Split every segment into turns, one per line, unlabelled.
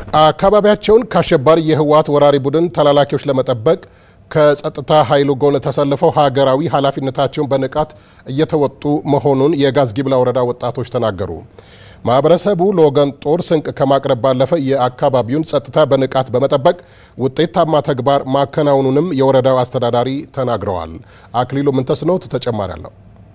አካባቢያቸውን ከአሸባሪ የህወሓት ወራሪ ቡድን ተላላኪዎች ለመጠበቅ ከጸጥታ ኃይሉ ጎን ተሰልፈው ሀገራዊ ኃላፊነታቸውን በንቃት እየተወጡ መሆኑን የጋዝጊብላ ወረዳ ወጣቶች ተናገሩ። ማህበረሰቡ ለወገን ጦር ስንቅ ከማቅረብ ባለፈ የአካባቢውን ጸጥታ በንቃት በመጠበቅ ውጤታማ ተግባር ማከናወኑንም የወረዳው አስተዳዳሪ ተናግረዋል። አክሊሉ ምንተስኖት ተጨማሪ አለው።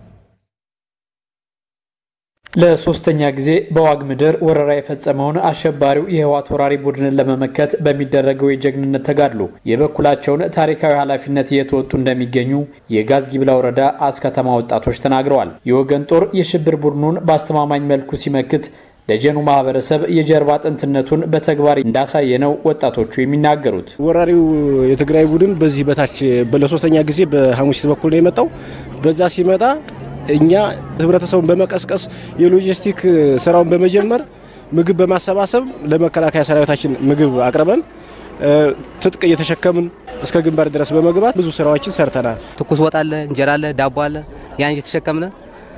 ለሶስተኛ ጊዜ በዋግ ምድር ወረራ የፈጸመውን አሸባሪው የህወሓት ወራሪ ቡድንን ለመመከት በሚደረገው የጀግንነት ተጋድሎ የበኩላቸውን ታሪካዊ ኃላፊነት እየተወጡ እንደሚገኙ የጋዝጊብላ ወረዳ አስከተማ ወጣቶች ተናግረዋል። የወገን ጦር የሽብር ቡድኑን በአስተማማኝ መልኩ ሲመክት ደጀኑ ማህበረሰብ የጀርባ አጥንትነቱን በተግባር እንዳሳየ ነው ወጣቶቹ የሚናገሩት።
ወራሪው የትግራይ ቡድን በዚህ በታች ለሶስተኛ ጊዜ በሐሙሲት በኩል ነው የመጣው። በዛ ሲመጣ እኛ ህብረተሰቡን በመቀስቀስ የሎጂስቲክ ስራውን በመጀመር ምግብ በማሰባሰብ ለመከላከያ ሰራዊታችን ምግብ አቅርበን ትጥቅ እየተሸከምን እስከ ግንባር ድረስ በመግባት ብዙ ስራዎችን ሰርተናል።
ትኩስ ወጥ አለ፣ እንጀራ አለ፣ ዳቦ አለ። ያን እየተሸከምነ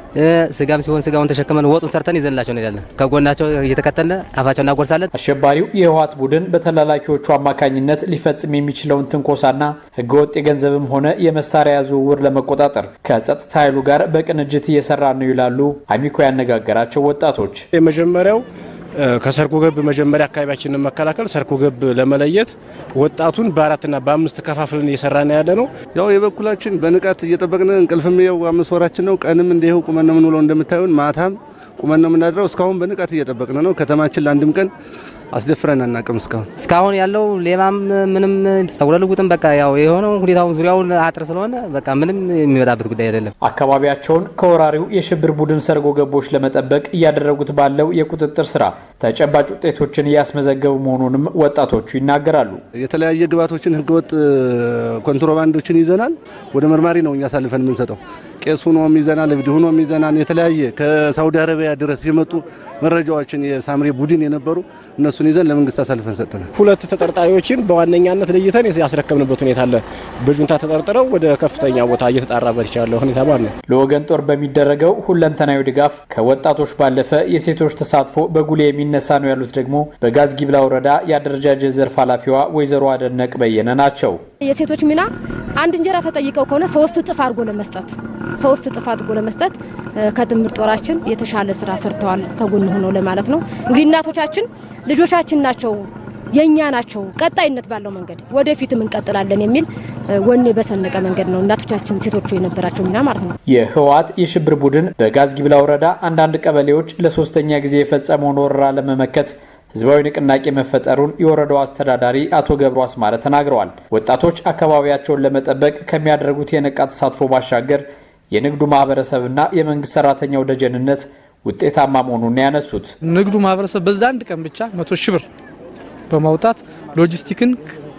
ስጋም ሲሆን ስጋውን ተሸክመን ወጡን ሰርተን ይዘንላቸው እንሄዳለን። ከጎናቸው እየተከተልን አፋቸው እናጎርሳለን።
አሸባሪው የህወሓት ቡድን በተላላኪዎቹ አማካኝነት ሊፈጽም የሚችለውን ትንኮሳና ህገወጥ የገንዘብም ሆነ የመሳሪያ ዝውውር ለመቆጣጠር ከጸጥታ ኃይሉ ጋር በቅንጅት እየሰራ ነው ይላሉ አሚኮ ያነጋገራቸው ወጣቶች።
የመጀመሪያው ከሰርጎ ገብ መጀመሪያ አካባቢያችንን መከላከል፣ ሰርጎ ገብ ለመለየት ወጣቱን በአራትና በአምስት ከፋፍልን እየሰራን ያለ ነው።
ያው የበኩላችን በንቃት እየጠበቅን እንቅልፍም ያው አምስት ወራችን ነው። ቀንም እንዲሁ ቁመን ነው የምንውለው እንደምታዩን፣ ማታም ቁመን ነው የምናድረው። እስካሁን በንቃት እየጠበቅን ነው። ከተማችን ለአንድም ቀን አስደፍረን አናቅም። እስካሁን
እስካሁን ያለው ሌባም ምንም ጸጉረ ልውጥም በቃ ያው የሆነው ሁኔታውን ዙሪያውን አጥር ስለሆነ በቃ ምንም የሚመጣበት ጉዳይ አይደለም።
አካባቢያቸውን ከወራሪው የሽብር ቡድን ሰርጎ ገቦች ለመጠበቅ እያደረጉት ባለው የቁጥጥር ስራ ተጨባጭ ውጤቶችን እያስመዘገቡ መሆኑንም ወጣቶቹ ይናገራሉ።
የተለያየ ግብዓቶችን፣ ህገወጥ ኮንትሮባንዶችን ይዘናል። ወደ መርማሪ ነው እኛ አሳልፈን የምንሰጠው። ቄስ ሁኖም ይዘናል፣ እብድ ሁኖም ይዘናል። የተለያየ ከሳውዲ አረቢያ ድረስ የመጡ መረጃዎችን የሳምሬ ቡድን የነበሩ እነሱን ይዘን ለመንግስት አሳልፈን ሰጥተናል።
ሁለት ተጠርጣሪዎችን በዋነኛነት ለይተን ያስረከብንበት ሁኔታ አለ። በጁንታ ተጠርጥረው ወደ ከፍተኛ ቦታ እየተጣራበት ይቻለ ሁኔታ ማለት ነው።
ለወገን ጦር በሚደረገው ሁለንተናዊ ድጋፍ ከወጣቶች ባለፈ የሴቶች ተሳትፎ በጉሌ የሚነሳ ነው ያሉት ደግሞ በጋዝጊብላ ወረዳ የአደረጃጀት ዘርፍ ኃላፊዋ ወይዘሮ አደነቅ በየነ ናቸው።
የሴቶች ሚና አንድ እንጀራ ተጠይቀው ከሆነ ሶስት እጥፍ አድርጎ ለመስጠት ሶስት እጥፍ አድርጎ ለመስጠት ከጥምር ጦራችን የተሻለ ስራ ሰርተዋል ከጎን ሆነው ለማለት ነው። እንግዲህ እናቶቻችን ልጆቻችን ናቸው የእኛ ናቸው። ቀጣይነት ባለው መንገድ ወደፊትም እንቀጥላለን የሚል ወኔ በሰነቀ መንገድ ነው እናቶቻችን ሴቶቹ የነበራቸው ሚና ማለት ነው።
የህወሓት የሽብር ቡድን በጋዝጊብላ ወረዳ አንዳንድ ቀበሌዎች ለሶስተኛ ጊዜ የፈጸመውን ወረራ ለመመከት ህዝባዊ ንቅናቄ መፈጠሩን የወረዳው አስተዳዳሪ አቶ ገብሩ አስማረ ተናግረዋል። ወጣቶች አካባቢያቸውን ለመጠበቅ ከሚያደርጉት የነቃ ተሳትፎ ባሻገር የንግዱ ማህበረሰብና የመንግስት ሰራተኛው ደጀንነት ውጤታማ መሆኑን ያነሱት
ንግዱ ማህበረሰብ በዛ አንድ ቀን ብቻ መቶ ሺህ ብር በማውጣት ሎጂስቲክን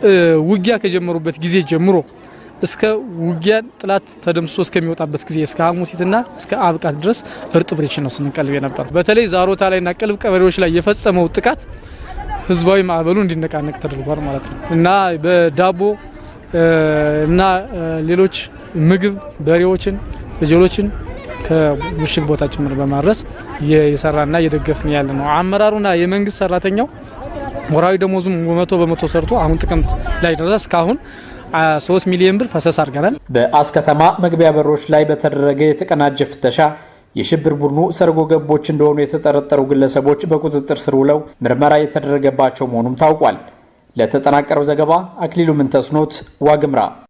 ውጊያ ከጀመሩበት ጊዜ ጀምሮ እስከ ውጊያ ጥላት ተደምስሶ እስከሚወጣበት ጊዜ እስከ ሐሙሲትና እስከ አብቃት ድረስ እርጥብ ሬሽን ነው ስንቀልብ ነበር። በተለይ ዛሮታ ላይና ቅልብ ቀበሌዎች ላይ የፈጸመው ጥቃት ህዝባዊ ማዕበሉ እንዲነቃነቅ ተደርጓል ማለት ነው እና በዳቦ እና ሌሎች ምግብ በሬዎችን ፍየሎችን ከምሽግ ቦታ ጭምር በማድረስ እየሰራና እየደገፍን ያለ ነው። አመራሩና የመንግስት ሰራተኛው ወራዊ ደሞዙም መቶ በመቶ ሰርቶ አሁን ጥቅምት ላይ ድረስ እስካሁን ሶስት ሚሊዮን ብር ፈሰስ አድርገናል።
በአስከተማ መግቢያ በሮች ላይ በተደረገ የተቀናጀ ፍተሻ የሽብር ቡድኑ ሰርጎ ገቦች እንደሆኑ የተጠረጠሩ ግለሰቦች በቁጥጥር ስር ውለው ምርመራ የተደረገባቸው መሆኑም ታውቋል። ለተጠናቀረው ዘገባ አክሊሉ ምንተስኖት ዋግምራ